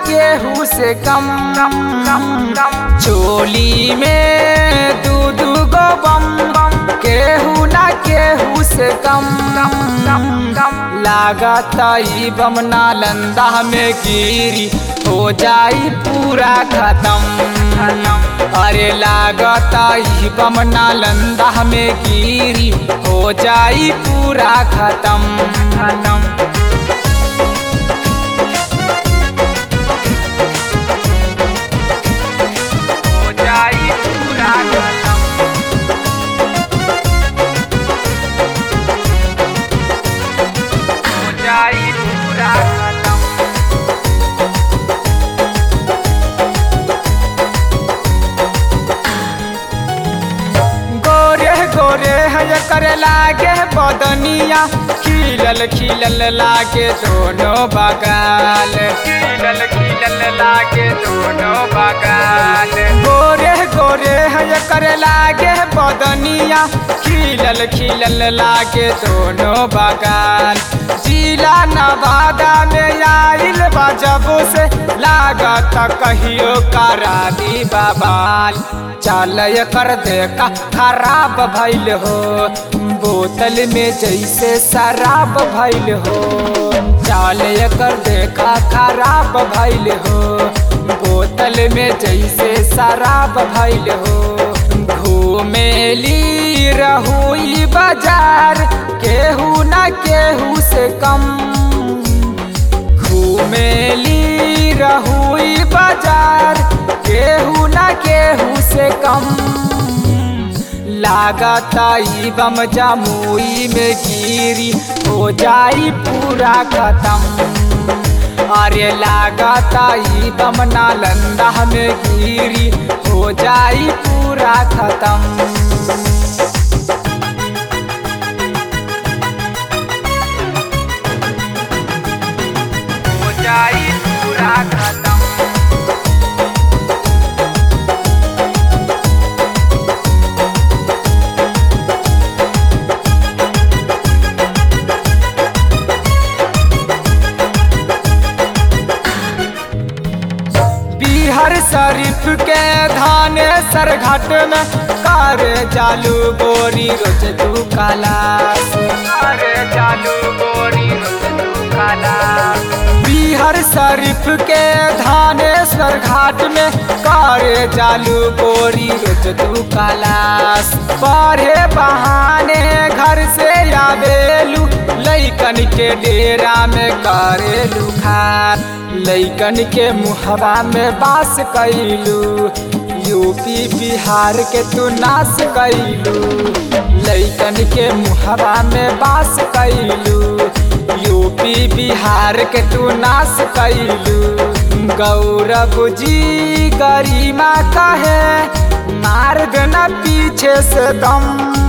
केहू से कम चोली में दू दू गो बम केहू ना केहू से कम लागत ई बम नालंदा में गिरी हो जाई पूरा खत्म अरे लागत ई बम नालंदा में गिरी हो जाई पूरा खत्म हो जाई पूरा खत्म हो जाई पूरा खत्म गोरे गोरे है करे लागे बदनिया खिलल खिलल लागे दोनों बगाल खिलल खिलल लागे दोनों बगाल गोरे गोरे है करे लागे बदनिया खिलल खिलल लागे दोनों बगाल जिला नवादा में आइल बजब से लागत कहियो करा दी बाबाल चल कर देखा खराब भइल हो बोतल में जैसे शराब भइल हो चल कर देखा खराब भइल हो बोतल में जैसे शराब भइल हो घूमेली रहुई बाजार केहू ना केहू से कम घूमेली रहुई बाजार केहू ना केहू से कम लागत ई बम जमुई में गिरी हो जाई पूरा खत्म अरे लागत ई बम नालंदा में गिरी हो जाई पूरा खत्म हो जाई पूरा खत्म बिहार शरीफ के धाने सरघाट में कार चालू बोरी रोज दू कालास कार चालू बोरी रोज दू कालास बिहार शरीफ के धानेश्वर घाट में कार चालू बोरी रोज दू कालास पढ़े बहाने घर से आवेलू लैकन के डेरा में करेलू खान लैकन के मुहरा में बास कैलू यूपी बिहार के तू नाश कैलू लैकन के मुहरा में बास कैलू यूपी बिहार के तू नाश कैलू गौरव जी गरिमा कहे मार देना पीछे से दम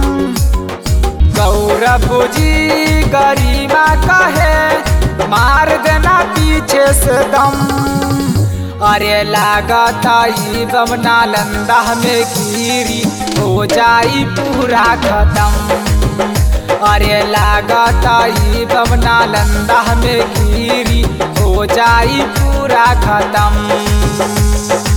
गौरव जी गरिमा कहे मार देना पीछे से दम अरे लागत ई बम नालंदा में गिरी हो जाई पूरा खत्म अरे लागत ई बम नालंदा में गिरी हो जाई पूरा खत्म